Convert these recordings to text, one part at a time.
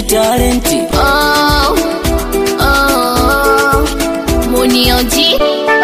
talenti Oh, oh, Munioji.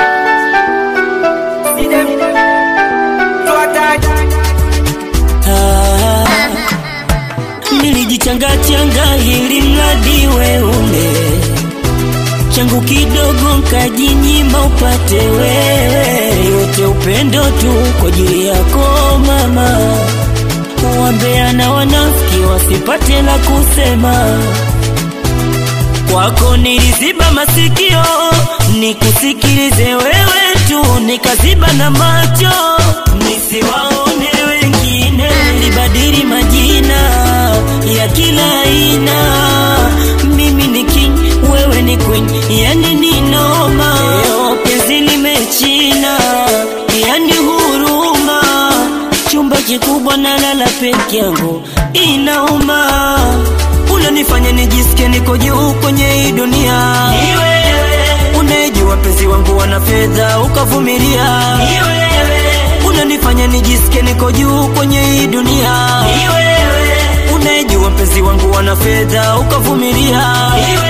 ah, nilijichangachanga ili mradi weune changu kidogo nkajinyima upate wewe yote upendo tu kwa ajili yako mama wambea na wanafiki wasipate la kusema kwako niliziba masikio nikusikilize wewe tu nikaziba na macho nisiwaone wengine nilibadili majina ya kila aina mimi ni king wewe ni queen yani ni noma Leo penzi limechina yani huruma chumba kikubwa na lala peke yangu inauma unanifanya nijisikie niko juu kwenye hii dunia unayejua penzi wangu wana fedha ukavumilia unanifanya nijisikie niko juu kwenye hii dunia unayejua penzi wangu wana fedha ukavumilia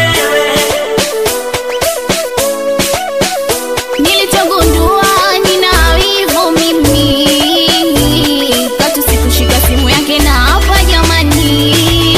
Nilichogundua nina wivu mimi, katu sikushika simu yake na hapa jamani,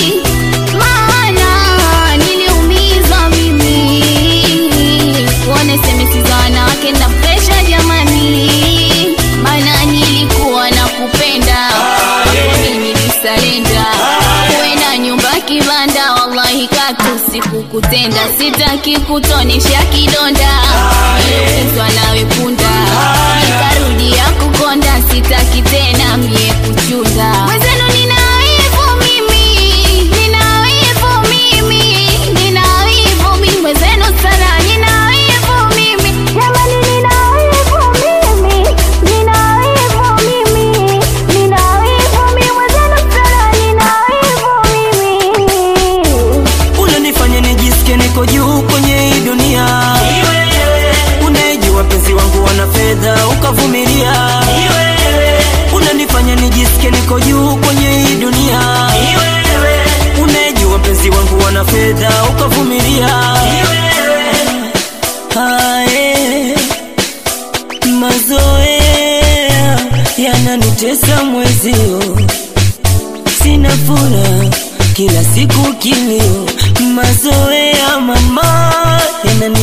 maana niliumizwa mimi, kuona SMS za wanawake na presha jamani, maana nilikuwa na kupenda mimi nilisalenda kuenda nyumba kibanda, wallahi katu sikukutenda, sitaki kutonesha kidonda niliumizwa nawe punda, nikarudia kukonda, sitaki tena mie kuchunda. Mwenzenu nina wivu mimi, nina wivu mimi, nina wivu mimi, mwenzenu sana nina wivu mimi, jamani nina wivu mimi, nina wivu mimi, nina wivu mimi, mwenzenu sana nina wivu mimi. unanifanya nijisikie niko juu kwenye hii dunia unayejua penzi wangu wana fedha ukavumilia unanifanya nijisikie niko juu kwenye hii dunia unayejua penzi wangu wana fedha ukavumilia Ae, mazoea yananitesa mwezio sina furaha kila siku kilio mazoea mama yanani